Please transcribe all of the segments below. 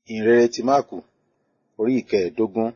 ìhìnrere ti máàkù orí ìkẹẹ̀ẹ́dógún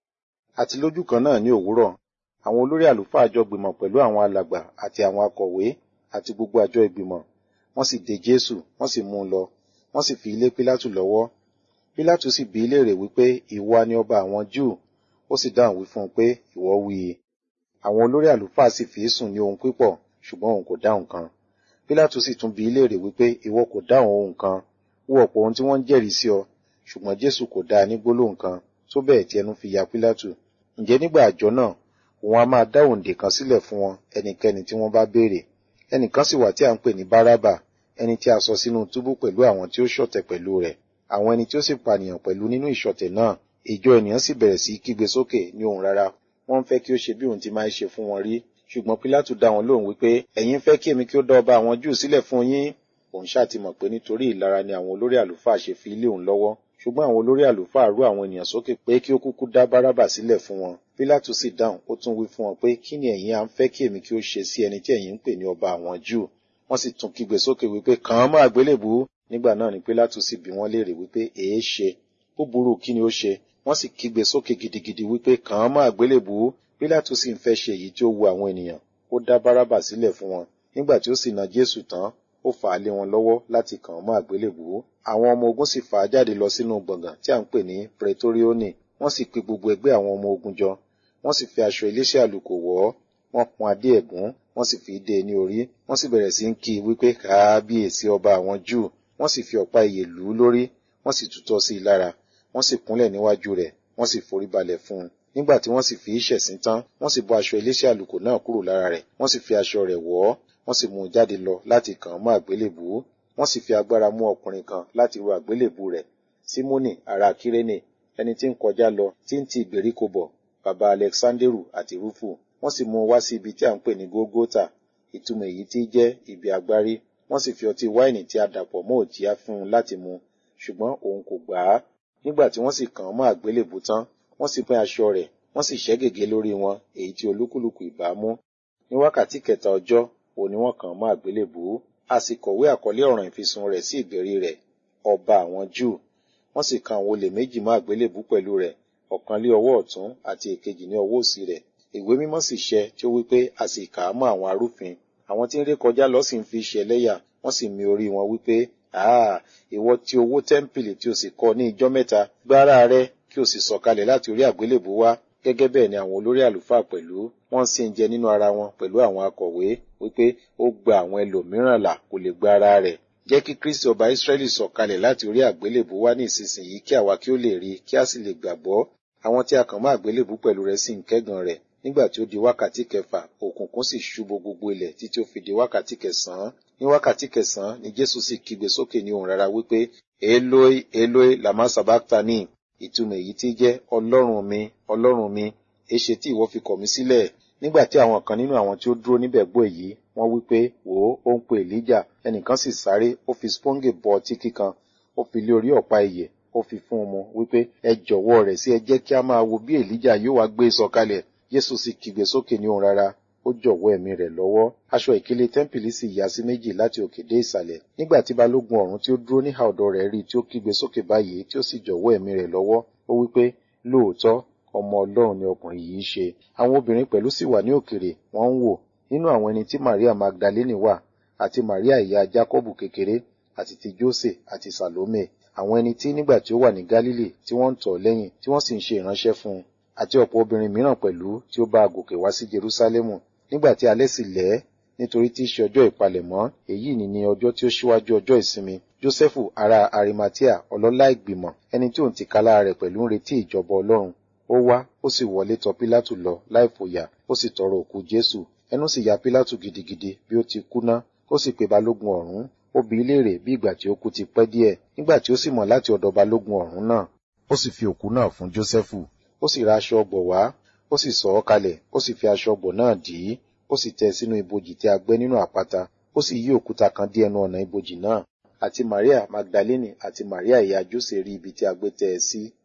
àti lójú kan náà ní òwúrọ̀ àwọn olórí àlùfáà jọ gbìmọ̀ pẹ̀lú àwọn alàgbà àti àwọn akọ̀wé àti gbogbo àjọ ìgbìmọ̀ wọ́n sì dè jésù wọ́n sì mú un lọ wọ́n sì fi ilé pílátù lọ́wọ́ pílátù sì bi í léèrè wípé ìwọ ni ọba àwọn júù ó sì dáhùn wí fún un pé ìwọ wí i àwọn olórí àlùfáà sì fi í sùn ní ohun pípọ̀ ṣùgbọ́n òun kò dáhùn kan pílátù sì tún bi í léèrè wípé ìwọ kò dáhùn ohun kan wo ọ̀pọ̀ ohun tí wọ́n ń jẹ́rìí sí ọ ṣùgbọ́n jésù kò dá a ní gbólóhùn kan tó bẹ́ẹ̀ tí ẹnu fi ya pílátù ǹjẹ́ nígbà àjọ náà òun a máa dá òǹdè kan sílẹ̀ fún wọn ẹnikẹ́ni tí wọ́n bá béèrè ẹnìkan sì wà tí a ń pè ní bárábà ẹni tí a sọ sínú túbú pẹ̀lú àwọn tí ó ṣọ̀tẹ̀ pẹ̀lú rẹ̀ àwọn ẹni tí ó sì pànìyàn pẹ̀lú nínú ìṣọ̀tẹ̀ náà ìjọ ènìyàn sì bẹ̀rẹ̀ sí kígbe sókè ní ohùn rárá wọ́n ń fẹ́ kí ó ṣe bí òun ti máa ń ṣe fún wọn rí ṣùgbọ́n pílátù dá wọn lóhùn wípé ẹ̀yin fẹ́ kí èmi kí ó dá ọba àwọn júù sílẹ̀ fún yín òun ṣáà ti mọ̀ pé nítorí ìlara ni àwọn olórí àlùfáà ṣe fi ilé òun lọ́wọ́ ṣùgbọ́n àwọn olórí àlùfáà rú àwọn ènìyàn sókè pé kí ó kúkú dá bárábà sílẹ̀ fún wọn pílátù sì dáhùn ó tún wí fún wọn pé kí ni ẹ̀yin à ń fẹ́ kí èmi kí ó ṣe sí ẹni tí ẹ̀yin ń pè ní ọba àwọn júù wọ́n sì tún kígbe sókè wípé kàn án mọ́ àgbélébùú nígbà náà ni pílátù sì bi wọ́n léèrè wípé èé ṣe ó burú kí ni ó ṣe wọ́n sì kígbe sókè gidigidi wípé kàn án mọ́ àgbélébùú pílátù sì ń fẹ́ ṣe èyí tí ó wu àwọn ènìyàn ó dá bárábà sílẹ̀ fún wọn nígbà tí ó sì na jésù tán ó fà á lé wọn lọ́wọ́ láti kàn án mọ́ àgbélébùú àwọn ọmọ ogun sì fà á jáde lọ sínú gbọ̀ngàn tí à ń pè ní pretorioni wọ́n sì pe gbogbo ẹgbẹ́ àwọn ọmọ ogun jọ wọ́n sì fi aṣọ iléeṣẹ́ àlùkò wọ̀ ọ́ wọ́n pọn adé ẹ̀gún wọ́n sì fi dé e ní orí wọ́n sì bẹ̀rẹ̀ sí ń kí i wípé káábíyèsí ọba àwọn júù wọ́n sì fi ọ̀pá ìyè lù ú lórí wọ́n sì tutọ́ sí i lára wọ́n sì kúnlẹ̀ níwájú rẹ̀ wọ́n sì forí balẹ̀ fún un nígbà tí wọ́n sì fi í ṣẹ̀sín tán wọ́n sì bọ́ aṣọ iléeṣẹ́ àlùkò náà kúrò lára rẹ̀ wọ́n sì fi aṣọ rẹ̀ wọ̀ ọ́ wọ́n sì mú un jáde lọ láti kàn án mọ́ àgbélébùú wọ́n sì fi agbára mú ọkùnrin kan láti ru àgbélébùú rẹ̀ símónì ará kírénè ẹni tí ń kọjá lọ tí ń ti ìgbèríko bọ̀ bàbá alexanderu àti rúfù wọ́n sì mú un wá sí ibi tí à ń pè ní gógótà ìtumọ̀ èyí tí jẹ́ ibi agbárí wọ́n sì fi ọtí wáìnì tí a dàpọ̀ mọ́ òjíá fún un láti mu ṣùgbọ́n òun kò gbà á nígbà tí wọ́n sì kàn án mọ́ àgbélébùú tán wọ́n sì pín aṣọ rẹ̀ wọ́n sì ṣẹ́ gègé lórí wọn èyí tí olúkúlùkù ìbá mú ní wákàtí kẹta ọjọ́ òun ni wọ́n kàn án mọ́ àgbélébùú a sì kọ̀wé àkọlé ọ̀ràn ìfisùn rẹ̀ sí ìgbèrí rẹ̀ ọba àwọn júù wọ́n sì kan àwọn olè méjì mọ́ àgbélébùú pẹ̀lú rẹ̀ ọ̀kan lé ọwọ́ ọ̀tún àti èkejì ní ọwọ́ òsì rẹ̀ ìwé mímọ́ sì ṣẹ tí ó wí pé a sì kà á mọ́ àwọn arúfin àwọn tí ń ré kọjá lọ sì ń fi ṣe ẹlẹ́yà wọ́n sì mi orí wọn wípé àá ìwọ tí owó tẹ́ḿpìlì tí o sì kọ́ ní ijọ́ mẹ́ta gbára rẹ kí o sì sọ̀kalẹ̀ láti orí àgbélébùú wá gẹ́gẹ́ bẹ́ẹ̀ ni àwọn olórí àlùfáà pẹ̀lú wọ́n sì ń jẹ nínú ara wọn pẹ̀lú àwọn akọ̀wé wípé ó gba àwọn ẹlòmíràn là kò lè gba ara rẹ̀ jẹ́ kí kristi ọba israẹli sọ̀kalẹ̀ láti orí àgbélébùú wá ní ìsinsìnyí kí àwa kí ó lè rí kí a sì lè gbàgbọ́ àwọn tí a kàn mọ́ àgbélébùú pẹ̀lú rẹ̀ sì ń kẹ́gàn rẹ̀ nígbà tí ó di wákàtí kẹfà òkùnkùn sì ṣubú gbogbo ilẹ̀ títí ó fi di wákàtí kẹsàn-án ní wákàtí kẹsàn-án ni jésù sì kígbe sókè ní ohùn rárá wípé eloi eloi lama sabachthani ìtumọ̀ èyí tí jẹ́ ọlọ́run mi ọlọ́run mi èṣe tí ìwọ fi kọ̀ mí sílẹ̀ nígbà tí àwọn kan nínú àwọn tí ó dúró níbẹ̀ gbọ́ èyí wọ́n wí pé wò ó ó ń pe èlíjà ẹnìkan sì sáré ó fi sponge bọ ọtí kíkan ó fi lé orí ọ̀pá ìyè ó fi fún un mu wípé ẹ jọ̀wọ́ rẹ̀ sí ẹ jẹ́ kí a máa wo bí èlíjà yóò wá gbé sọ̀kalẹ̀ jésù sì kígbe sókè ní ohùn rárá ó jọ̀wọ́ ẹ̀mí rẹ̀ lọ́wọ́ aṣọ ìkélé tẹ́ḿpìlì sì ya sí méjì láti òkè dé ìsàlẹ̀ nígbà tí balógun ọ̀rún tí ó dúró níhà ọ̀dọ̀ rẹ̀ rí tí ó kígbe sókè báyìí tí ó sì jọ̀wọ́ ẹ̀mí rẹ̀ lọ́wọ́ ó wípé lóòótọ́ ọmọ ọlọ́run ni ọkùnrin yìí ṣe àwọn obìnrin pẹ̀lú sì wà ní òkèrè wọ́n ń wò nínú àwọn ẹni tí maria magdalene wà àti maria ìyá jacobu kékeré àti ti jose àti salome àwọn ẹni tí nígbà tí ó wà ní galili tí wọ́n ń tọ̀ lẹ́yìn tí wọ́n sì ń ṣe ìránṣẹ́ fún un àti ọ̀pọ̀ obìnrin mìíràn pẹ̀lú tí ó bá a gòkè wá sí jerusalemu nígbà tí alẹ́ sì lẹ́ nítorí tí í ṣe ọjọ́ ìpalẹ̀mọ́ èyí ni ní ọjọ́ tí ó ṣíwájú ọjọ́ ìsinmi jósẹ́fù ará arimatia ọlọ́lá ìgbìmọ̀ ẹni tí òun ti kálá rẹ̀ pẹ̀lú ń retí ìjọba ọlọ́run ó wá ó sì wọlé tọ̀ pílátù lọ láì fòyà ó sì tọrọ òkú jésù ẹnu sì ya pílátù gidigidi bí ó ti kú ná ó sì pe balógun ọ̀rún ó bi í léèrè bí ìgbà tí ó kú ti pẹ́ díẹ̀ nígbà tí ó sì mọ̀ láti ọ̀dọ̀ balógun ọ̀rún náà ó sì fi òkú náà fún jósẹ́fù ó sì ra aṣọ ọgbọ̀ wá ó sì sọ ọ́ kalẹ̀ ó sì fi aṣọ ọgbọ̀ náà dì í ó sì tẹ́ sínú ibojì tí a gbẹ́ nínú àpáta ó sì yí òkúta kan dí ẹnu ọ̀nà ibojì náà àti maria magdalene àti maria ìyá jose rí ibi tí a gbé tẹ́ ẹ sí